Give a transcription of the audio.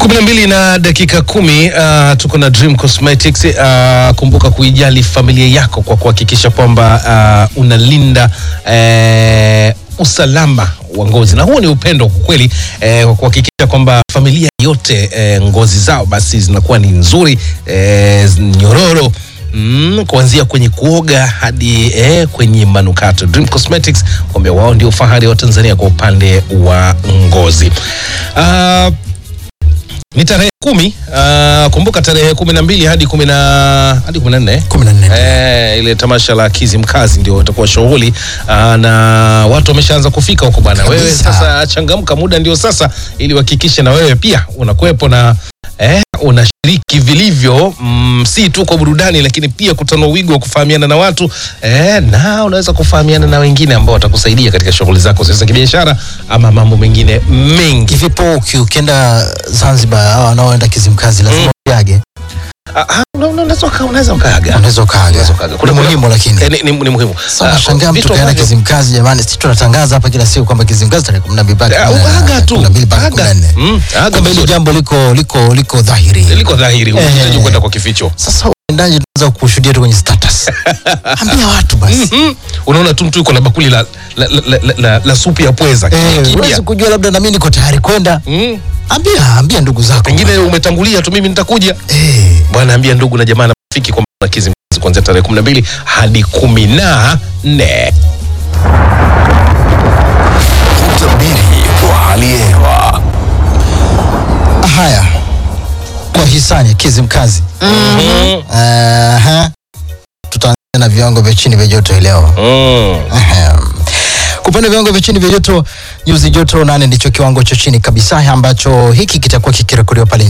kumi na mbili na dakika kumi uh, tuko na Dream Cosmetics uh, kumbuka kuijali familia yako kwa kuhakikisha kwamba uh, unalinda uh, usalama wa ngozi na huo ni upendo kwa kweli eh, kwa kuhakikisha kwamba familia yote eh, ngozi zao basi zinakuwa ni nzuri eh, nyororo Mm, kuanzia kwenye kuoga hadi eh, kwenye manukato. Dream Cosmetics kwambia wao ndio fahari wa Tanzania kwa upande wa ngozi. Uh, ni tarehe kumi. Uh, kumbuka tarehe kumi na mbili hadi kumi na hadi kumi na nne kumi na nne Eh, ile tamasha la Kizimkazi ndio itakuwa shughuli uh, na watu wameshaanza kufika huko bwana. Wewe Kabisa. sasa changamka, muda ndio sasa, ili uhakikishe na wewe pia unakuwepo na eh, unashiriki vilivyo mm, si tu kwa burudani, lakini pia kutanua wigo wa kufahamiana na watu eh, na unaweza kufahamiana na wengine ambao watakusaidia katika shughuli zako za kibiashara ama mambo mengine mengi. Hivipo uki- ukienda Zanzibar au wanaoenda Kizimkazi lazima uage, Ah, ah, una- una- unaweza uka- unaweza ukaaga unaweza ukaaga. Unaweza ukaaga. Kuna- Ni kuna- muhimu lakini Eh, ni, ni, ni muhimu. Sasa Ah, nashangaa mtu vitu kaenda ambavyo- Kizimkazi jamani, sisi tunatangaza hapa kila siku kwamba Kizimkazi tarehe kumi na mbili mpaka Ah, kumi na- aga tu. kumi na mbili mpaka Aga. kumi na nne. Mm, aga Kumbe hili vizuri. jambo liko liko liko dhahiri. liko dhahiri, unahitaji Eh. kwenda kwa kificho. Sasa uendaje tunaweza kushuhudia tu kwenye status. Ambia watu basi. Mm, unaona tu mtu yuko na bakuli la, la, la, la, la, la supu ya pweza Eh, kimya. huwezi kujua labda na mimi niko tayari kwenda. Mm, Ambia ambia ndugu zako. pengine umetangulia tu, mimi nitakuja eh bwana. Ambia ndugu na jamaa na rafiki kwamba kuna Kizimkazi kuanzia tarehe kumi na mbili hadi kumi na nne. Utabiri wa hali ya hewa. haya. Kwa hisani ya Kizimkazi. Mm, Aha. Tutaanza na viwango vya chini vya joto hii leo. mm. Ahem. Kwa upande wa viwango vya chini vya joto, nyuzi joto nane ndicho kiwango cha chini kabisa ambacho hiki kitakuwa kikirekodiwa pale